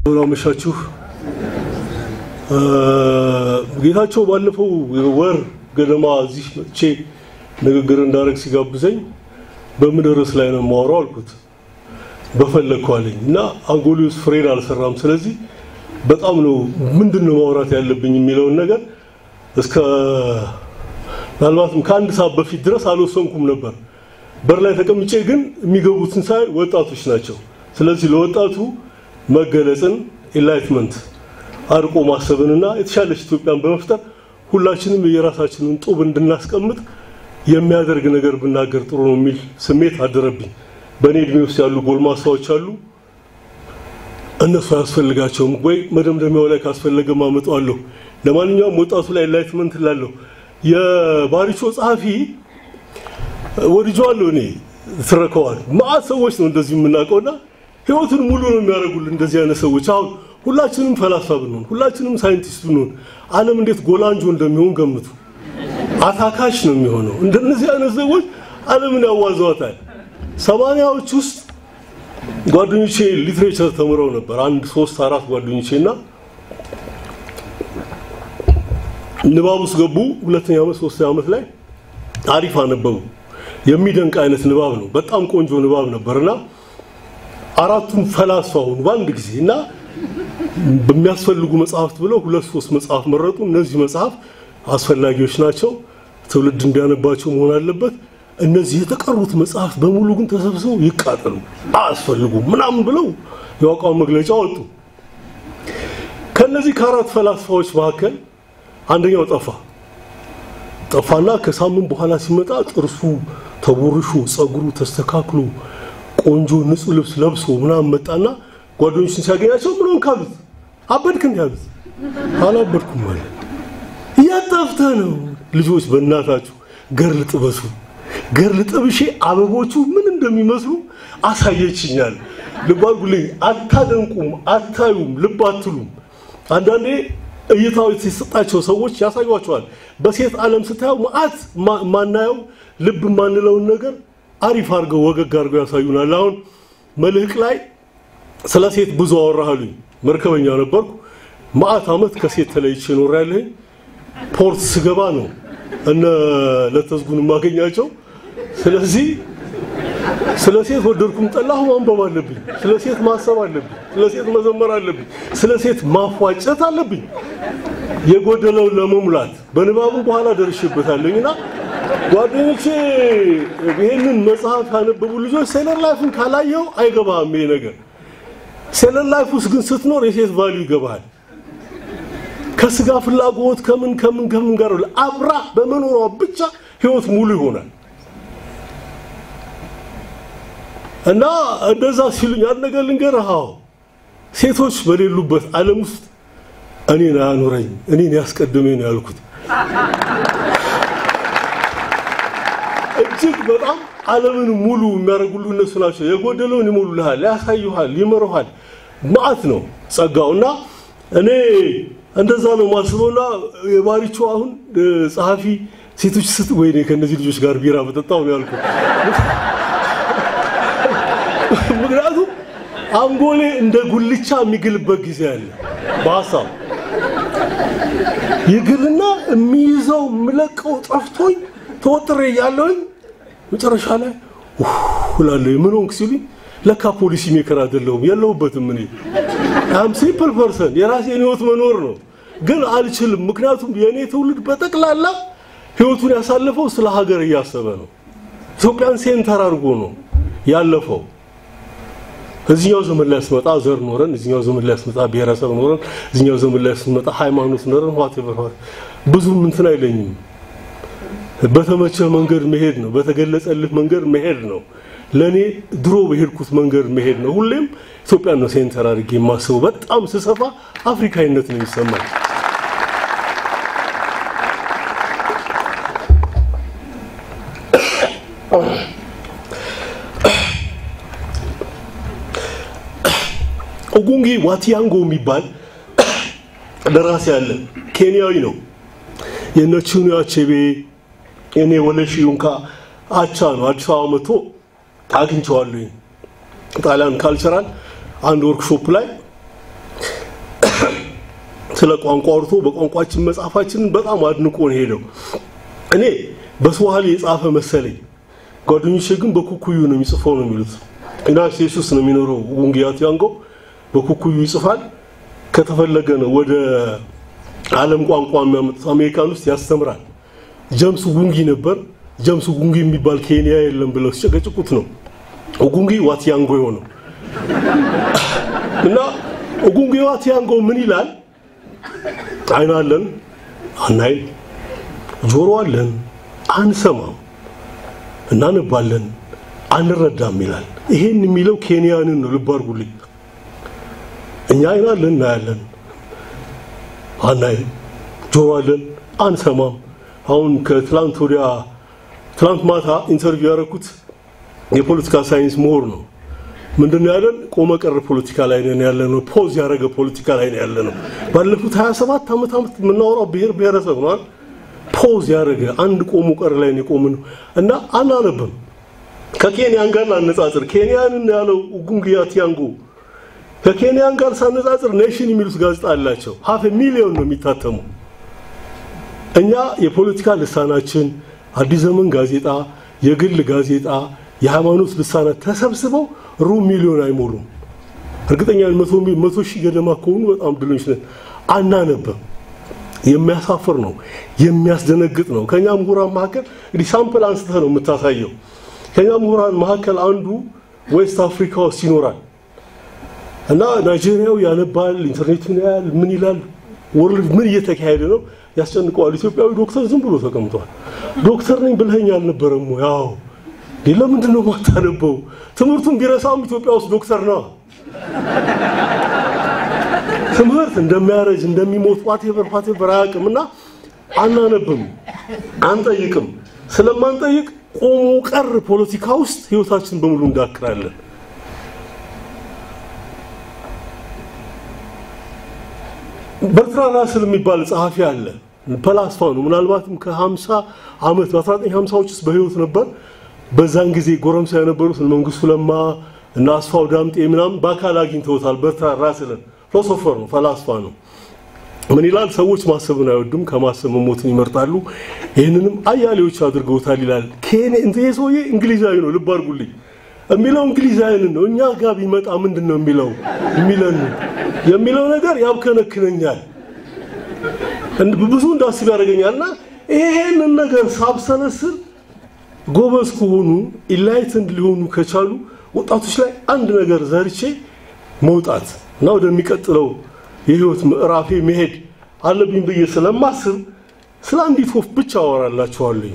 አመሻችሁ። ጌታቸው ባለፈው ወር ገደማ እዚህ መጥቼ ንግግር እንዳደረግ ሲጋብዘኝ በምን ርዕስ ላይ ነው የማወራው አልኩት። በፈለግኩ አለኝ እና አንጎሊ ውስጥ ፍሬን አልሰራም። ስለዚህ በጣም ነው ምንድን ነው ማውራት ያለብኝ የሚለውን ነገር እስከ ምናልባትም ከአንድ ሰዓት በፊት ድረስ አልወሰንኩም ነበር። በር ላይ ተቀምጬ ግን የሚገቡትን ሳይ ወጣቶች ናቸው። ስለዚህ ለወጣቱ መገለጽን ኢንላይትመንት አርቆ ማሰብንና የተሻለች ኢትዮጵያን በመፍጠር ሁላችንም የራሳችንን ጡብ እንድናስቀምጥ የሚያደርግ ነገር ብናገር ጥሩ ነው የሚል ስሜት አደረብኝ። በእኔ እድሜ ውስጥ ያሉ ጎልማሳዎች አሉ። እነሱ አያስፈልጋቸውም ወይ መደምደሚያው ላይ ካስፈለገ ማመጣዋለሁ። ለማንኛውም ወጣቱ ላይ ኢንላይትመንት ላለሁ የባሪቾ ጸሐፊ ወድጄዋለሁ። እኔ ትረከዋል ማአት ሰዎች ነው እንደዚህ የምናውቀውና ህይወቱን ሙሉ ነው የሚያደርጉልን እንደዚህ አይነት ሰዎች። አሁን ሁላችንም ፈላስፋ ብንሆን፣ ሁላችንም ሳይንቲስት ብንሆን ዓለም እንዴት ጎላንጆ እንደሚሆን ገምቱ። አታካሽ ነው የሚሆነው። እንደነዚህ አይነት ሰዎች ዓለምን ያዋዘዋታል። ሰማንያዎች ውስጥ ጓደኞቼ ሊትሬቸር ተምረው ነበር። አንድ ሶስት አራት ጓደኞቼ እና ንባብ ውስጥ ገቡ። ሁለተኛ ዓመት ሶስተኛ ዓመት ላይ አሪፍ አነበቡ። የሚደንቅ አይነት ንባብ ነው። በጣም ቆንጆ ንባብ ነበርና አራቱም ፈላስፋ ሆኑ በአንድ ጊዜ እና በሚያስፈልጉ መጽሐፍት ብለው ሁለት ሶስት መጽሐፍ መረጡ። እነዚህ መጽሐፍ አስፈላጊዎች ናቸው፣ ትውልድ እንዲያነባቸው መሆን አለበት። እነዚህ የተቀሩት መጽሐፍት በሙሉ ግን ተሰብስበው ይቃጠሉ፣ አያስፈልጉም ምናምን ብለው የአቋም መግለጫ ወጡ። ከነዚህ ከአራት ፈላስፋዎች መካከል አንደኛው ጠፋ። ጠፋና ከሳምንት በኋላ ሲመጣ ጥርሱ ተቦርሾ ጸጉሩ ተስተካክሎ ቆንጆ ንጹህ ልብስ ለብሶ ምናምን መጣና ጓደኞችን ሲያገኛቸው ምን ሆንክ አሉት። አበድክ እንዴ አሉት። አላበድኩም አለ። እያጠፍተህ ነው። ልጆች በእናታችሁ ገርል ጥበሱ። ገርል ጥብሼ አበቦቹ ምን እንደሚመስሉ አሳየችኛል። ልብ አድርጉልኝ። አታደንቁም፣ አታዩም፣ ልብ አትሉም። አንዳንዴ እይታው የተሰጣቸው ሰዎች ያሳዩቸዋል። በሴት ዓለም ስታየው መዓት ማናየው ልብ የማንለውን ነገር አሪፍ አድርገው ወገግ አድርገው ያሳዩናል። አሁን መልህቅ ላይ ስለ ሴት ብዙ አወራህሉኝ። መርከበኛ ነበርኩ። መዓት ዓመት ከሴት ተለይቼ ኖሬያለሁኝ። ፖርት ስገባ ነው እነ ለተዝጉን የማገኛቸው። ስለዚህ ስለ ሴት ወደድኩም ጠላሁ ማንበብ አለብኝ። ስለ ሴት ማሰብ አለብኝ። ስለ ሴት መዘመር አለብኝ። ስለ ሴት ማፏጨት አለብኝ። የጎደለውን ለመሙላት በንባቡ በኋላ ደርሼበታለሁኝና ጓደኞቼ ይሄንን መጽሐፍ ያነበቡ ልጆች ሴለር ላይፍን ካላየው አይገባም ይሄ ነገር። ሴለር ላይፍ ውስጥ ግን ስትኖር የሴት ቫልዩ ይገባሃል። ከስጋ ፍላጎት ከምን ከምን ከምን ጋር አብራ በመኖሯ ብቻ ህይወት ሙሉ ይሆናል። እና እንደዛ ሲሉኝ አንድ ነገር ልንገርህ፣ አዎ ሴቶች በሌሉበት ዓለም ውስጥ እኔን አያኖረኝ እኔን ያስቀድመኝ ነው ያልኩት። እጅግ በጣም ዓለምን ሙሉ የሚያደርጉልህ እነሱ ናቸው። የጎደለውን ይሞሉልሃል፣ ያሳዩሃል፣ ይመሩሃል። ማዕት ነው ጸጋው እና እኔ እንደዛ ነው ማስበውና የባሪቾ አሁን ጸሐፊ ሴቶች ስት ወይኔ ከእነዚህ ልጆች ጋር ቢራ በጠጣው ነው ያልኩት። ምክንያቱም አንጎሌ እንደ ጉልቻ የሚግልበት ጊዜ አለ። በሀሳብ ይግልና የሚይዘው የምለቀው ጠፍቶኝ ተወጥሬ እያለሁኝ መጨረሻ ላይ እላለሁ ምን ሆንክ ሲሉኝ ለካ ፖሊሲ ሜከር አይደለሁም የለሁበትም። እኔ አም ሲምፕል ፐርሰን የራሴን ህይወት መኖር ነው፣ ግን አልችልም። ምክንያቱም የእኔ ትውልድ በጠቅላላ ህይወቱን ያሳለፈው ስለ ሀገር እያሰበ ነው። ኢትዮጵያን ሴንተር አድርጎ ነው ያለፈው። እዚኛው ዘመን ላይ ስመጣ ዘር ኖረን፣ እዚኛው ዘመን ላይ ስመጣ ብሔረሰብ ኖረን፣ እዚኛው ዘመን ላይ ስመጣ ሃይማኖት ኖረን ዋቴቨር ብዙም እንትን አይለኝም። በተመቸ መንገድ መሄድ ነው። በተገለጸልህ መንገድ መሄድ ነው። ለኔ ድሮ በሄድኩት መንገድ መሄድ ነው። ሁሌም ኢትዮጵያን ነው ሴንተር አድርጌ የማስበው። በጣም ስሰፋ አፍሪካዊነት ነው የሚሰማኝ። ኦጉንጊ ዋቲያንጎ የሚባል ደራሲ አለ። ኬንያዊ ነው። የነ ቺኑያ አቼቤ የኔ ወለሺ ዩንካ አቻ ነው። አዲስ አበባ መጥቶ አግኝቼዋለሁ። ጣሊያን ካልቸራል አንድ ወርክሾፕ ላይ ስለ ቋንቋ አውርቶ በቋንቋችን መጽሐፋችንን በጣም አድንቆ ነው ሄደው። እኔ በስዋሂሊ የጻፈ መሰለኝ፣ ጓደኞቼ ግን በኩኩዩ ነው የሚጽፈው ነው የሚሉት። ዩናይትድ ስቴትስ ውስጥ ነው የሚኖረው ውንጊያት ያንጎ በኩኩዩ ይጽፋል። ከተፈለገ ነው ወደ ዓለም ቋንቋ የሚያመጡት። አሜሪካን ውስጥ ያስተምራል። ጀምስ ጉንጊ ነበር። ጀምስ ጉንጊ የሚባል ኬንያ የለም ብለው ሲጨቀጭቁት ነው ኦጉንጊ ዋትያንጎ የሆነው እና ኦጉንጊ ዋትያንጎ ምን ይላል? አይን አለን አናይም፣ ጆሮ አለን አንሰማም፣ እናነባለን አንረዳም ይላል። ይሄን የሚለው ኬንያንን ነው። ልብ አድርጉልኝ። እኛ አይን አለን እናያለን፣ አናይም፣ ጆሮ አለን አንሰማም። አሁን ከትላንት ወዲያ ትላንት ማታ ኢንተርቪው ያደረኩት የፖለቲካ ሳይንስ ምሁር ነው። ምንድነው ያለን? ቆመ ቀር ፖለቲካ ላይ ነን ያለ ነው። ፖዝ ያደረገ ፖለቲካ ላይ ነው ያለ ነው። ባለፉት 27 ዓመት ዓመት የምናወራው ብሔር ብሔረሰብ ነው። ፖዝ ያደረገ አንድ ቆሙ ቀር ላይ ነው የቆምን እና አናነብም። ከኬንያን ጋር ላነጻጽር። ኬንያንን ያለው ጉንግያ ቲያንጎ ከኬንያን ጋር ሳነጻጽር ኔሽን የሚሉት ጋዜጣ አላቸው። ሀፍ ሚሊዮን ነው የሚታተሙ። እኛ የፖለቲካ ልሳናችን አዲስ ዘመን ጋዜጣ፣ የግል ጋዜጣ፣ የሃይማኖት ልሳናት ተሰብስበው ሩብ ሚሊዮን አይሞሉም። እርግጠኛ መቶ ሺህ ገደማ ከሆኑ በጣም ድሎች ነን። አናነብም። የሚያሳፍር ነው፣ የሚያስደነግጥ ነው። ከኛ ምሁራን መካከል እንግዲህ ሳምፕል አንስተህ ነው የምታሳየው። ከኛ ምሁራን መካከል አንዱ ዌስት አፍሪካ ውስጥ ይኖራል እና ናይጄሪያው ያነባል፣ ኢንተርኔቱን ያያል፣ ምን ይላል፣ ወርልድ ምን እየተካሄደ ነው ያስጨንቀዋል። ኢትዮጵያዊ ዶክተር ዝም ብሎ ተቀምጧል። ዶክተር ነኝ ብለኸኝ አልነበረም? ያው ለምንድን ነው የማታነበው? ትምህርቱን ቢረሳም ኢትዮጵያ ውስጥ ዶክተር ነው። ትምህርት እንደሚያረጅ እንደሚሞት ዋቴቨር ዋቴቨር አያውቅም እና አናነብም፣ አንጠይቅም። ስለማንጠይቅ ቆሞ ቀር ፖለቲካ ውስጥ ህይወታችን በሙሉ እንዳክራለን። በርትራን ራስል የሚባል ጸሐፊ አለ። ፈላስፋ ነው። ምናልባትም ከ50 ዓመት በ1950ዎች ውስጥ በህይወት ነበር። በዛን ጊዜ ጎረምሳ የነበሩት መንግስቱ ለማ እና አስፋው ዳምጤ ምናምን በአካል አግኝተውታል። በርትራን ራስልን ፊሎሶፈር ነው፣ ፈላስፋ ነው። ምን ይላል? ሰዎች ማሰብን አይወዱም፣ ከማሰብ መሞትን ይመርጣሉ። ይህንንም አያሌዎች አድርገውታል ይላል። ኬኔ እንትን ሰውዬ እንግሊዛዊ ነው። ልብ አድርጉልኝ። የሚለው እንግሊዛዊንን ነው። እኛ ጋር ቢመጣ ምንድን ነው የሚለው የሚለን የሚለው ነገር ያብከነክነኛል፣ ብዙ እንዳስብ ያደርገኛል። እና ይሄንን ነገር ሳብሰለስል ጎበዝ ከሆኑ ኢንላይትንድ ሊሆኑ ከቻሉ ወጣቶች ላይ አንድ ነገር ዘርቼ መውጣት እና ወደሚቀጥለው የህይወት ምዕራፌ መሄድ አለብኝ ብዬ ስለማስብ ስለ አንዲት ወፍ ብቻ አወራላችኋለሁ።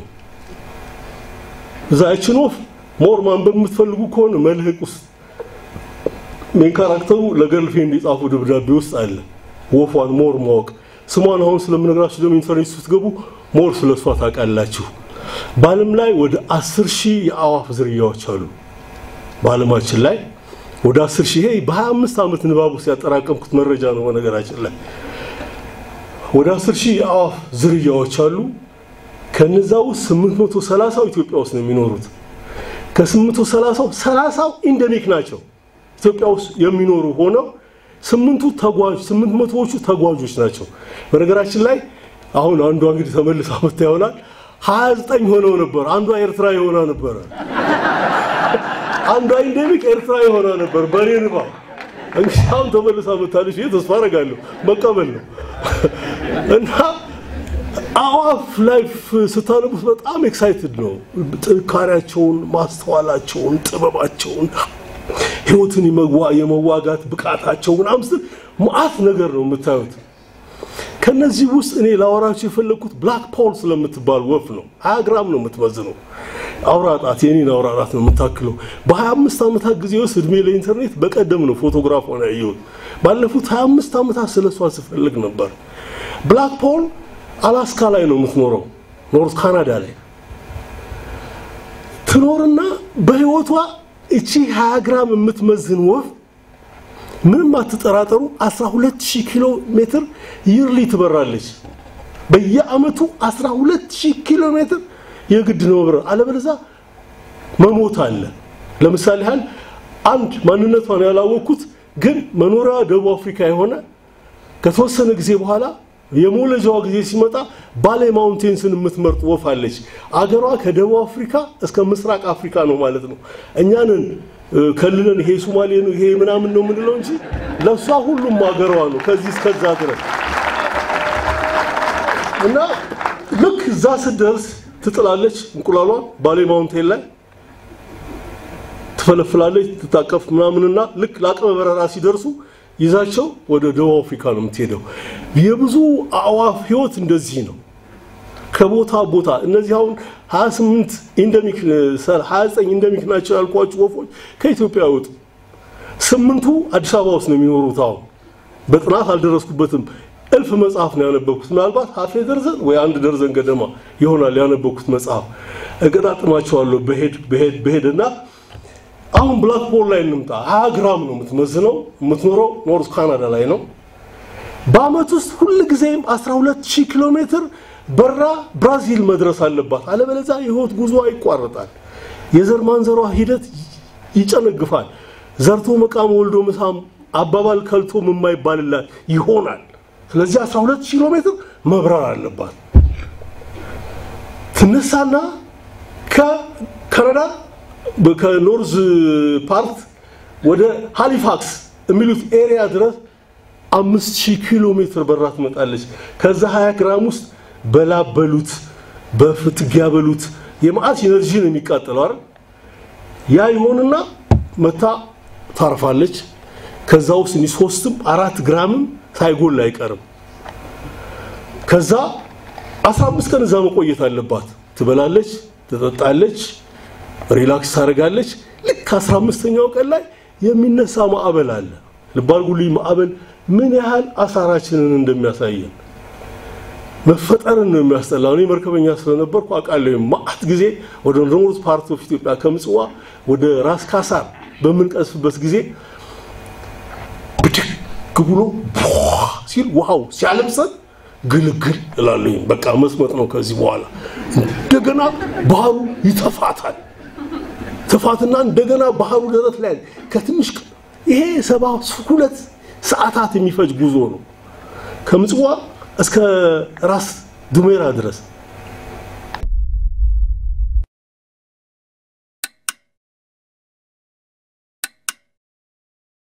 እዛችን ወፍ ሞር ማንበብ የምትፈልጉ ከሆነ መልህቅ ውስጥ ሜን ካራክተሩ ለገርልፍሬንድ የጻፉ ደብዳቤ ውስጥ አለ። ወፏን ሞር ማወቅ ስሟን አሁን ስለምነግራችሁ ደግሞ ኢንተርኔት ስትገቡ ሞር ስለ እሷ ታውቃላችሁ። በዓለም ላይ ወደ አስር ሺህ የአዋፍ ዝርያዎች አሉ። በዓለማችን ላይ ወደ አስር ሺህ ይሄ በ25 ዓመት ንባብ ውስጥ ያጠራቀምኩት መረጃ ነው። በነገራችን ላይ ወደ አስር ሺህ የአዋፍ ዝርያዎች አሉ። ከነዛ ውስጥ 830 ኢትዮጵያ ውስጥ ነው የሚኖሩት። ከ830 30 ኢንደሚክ ናቸው ኢትዮጵያ ውስጥ የሚኖሩ ሆነው ስምንቱ ተጓዥ ስምንት መቶዎቹ ተጓዦች ናቸው። በነገራችን ላይ አሁን አንዷ እንግዲህ ተመልሳ መታ ይሆናል 29 ሆነው ነበር። አንዷ ኤርትራ የሆና ነበረ። አንዷ ኢንደሚክ ኤርትራ የሆና ነበር። በኔ ንባ እንግዲህ አሁን ተመልሳ መታለች። ይሄ ተስፋ አደርጋለሁ መቀበል ነው እና አዋፍ ላይፍ ስታነቡት በጣም ኤክሳይትድ ነው። ጥንካሬያቸውን፣ ማስተዋላቸውን፣ ጥበባቸውን ህይወትን የመዋጋት ብቃታቸው ምናምን ስትል መዓት ነገር ነው የምታዩት። ከነዚህ ውስጥ እኔ ላወራቸው የፈለግኩት ብላክ ፖል ስለምትባል ወፍ ነው። ሀያ ግራም ነው የምትመዝነው። አውራጣት የኔን አውራጣት ነው የምታክለው። በ25 ዓመታት ጊዜ ውስጥ እድሜ ለኢንተርኔት በቀደም ነው ፎቶግራፍ ሆነ ያየሁት። ባለፉት 25 ዓመታት ስለሷ ስፈልግ ነበር። ብላክ ፖል አላስካ ላይ ነው የምትኖረው፣ ኖርት ካናዳ ላይ ትኖርና በህይወቷ እቺ 20 ግራም የምትመዝን ወፍ ምንም አትጠራጠሩ 12000 ኪሎ ሜትር ይርሊ ትበራለች። በየአመቱ 12000 ኪሎ ሜትር የግድ ነው መብረር፣ አለበለዚያ መሞት አለ። ለምሳሌ ያህል አንድ ማንነቷን ያላወቅኩት ግን መኖሪያ ደቡብ አፍሪካ የሆነ ከተወሰነ ጊዜ በኋላ የመውለጃዋ ጊዜ ሲመጣ ባሌ ማውንቴንስን የምትመርጥ ወፍ አለች። አገሯ ከደቡብ አፍሪካ እስከ ምስራቅ አፍሪካ ነው ማለት ነው። እኛንን ከልለን ይሄ ሶማሌ ነው ይሄ ምናምን ነው የምንለው እንጂ ለእሷ ሁሉም አገሯ ነው ከዚህ እስከዛ ድረስ እና ልክ እዛ ስትደርስ ትጥላለች እንቁላሏን ባሌ ማውንቴን ላይ ትፈለፍላለች፣ ትታቀፍ ምናምንና ልክ ለአቅመ በረራ ሲደርሱ ይዛቸው ወደ ደቡብ አፍሪካ ነው የምትሄደው። የብዙ አዕዋፍ ህይወት እንደዚህ ነው። ከቦታ ቦታ እነዚህ አሁን 28 ኢንደሚክ 29 ኢንደሚክ ናቸው ያልኳችሁ ወፎች ከኢትዮጵያ አይወጡ። ስምንቱ አዲስ አበባ ውስጥ ነው የሚኖሩት። አሁን በጥናት አልደረስኩበትም። እልፍ መጽሐፍ ነው ያነበብኩት። ምናልባት ሀፌ ደርዘን ወይ አንድ ደርዘን ገደማ ይሆናል ያነበብኩት መጽሐፍ። እገጣጥማቸዋለሁ በሄድ በሄድ በሄድ እና አሁን ብላክ ሆል ላይ እንምጣ። 20 ግራም ነው የምትመዝነው። የምትኖረው ኖርዝ ካናዳ ላይ ነው። በአመት ውስጥ ሁል ጊዜም 12000 ኪሎ ሜትር በራ ብራዚል መድረስ አለባት። አለበለዚያ የህይወት ጉዞ ይቋረጣል። የዘር ማንዘሯ ሂደት ይጨነግፋል። ዘርቶ መቃም ወልዶ መሳም አባባል ከልቶም የማይባልላት ይሆናል። ስለዚህ 12 ኪሎ ሜትር መብረር አለባት። ትነሳና ከካናዳ ከኖርዝ ፓርት ወደ ሃሊፋክስ የሚሉት ኤሪያ ድረስ አምስት ሺህ ኪሎ ሜትር በራ ትመጣለች። ከዛ 20 ግራም ውስጥ በላብ በሉት በፍትጊያ በሉት የመዓት ኢነርጂ ነው የሚቃጠለው አይደል? ያ ይሆንና መታ ታርፋለች። ከዛ ውስጥ እኒ ሶስትም አራት ግራምም ሳይጎል አይቀርም። ከዛ 15 ቀን እዛ መቆየት አለባት። ትበላለች፣ ትጠጣለች፣ ሪላክስ ታደርጋለች። ልክ 15ኛው ቀን ላይ የሚነሳ ማዕበል አለ። ልብ አድርጉልኝ፣ ማዕበል ምን ያህል አሳራችንን እንደሚያሳየን መፈጠርን ነው የሚያስጠላው። እኔ መርከበኛ ስለነበርኩ አውቃለሁ። ማአት ጊዜ ወደ ኖርዝ ፓርት ኦፍ ኢትዮጵያ ከምጽዋ ወደ ራስ ካሳር በምንቀስፍበት ጊዜ ብድግ ብሎ ሲል ውሃው ሲያለብሰን ግልግል እላለሁ። በቃ መስመጥ ነው ከዚህ በኋላ። እንደገና ባህሩ ይተፋታል። ትፋትና እንደገና ባህሩ ደረት ላይ ከትንሽ ይሄ ሰባ ሁለት ሰዓታት የሚፈጅ ጉዞ ነው ከምጽዋ እስከ ራስ ዱሜራ ድረስ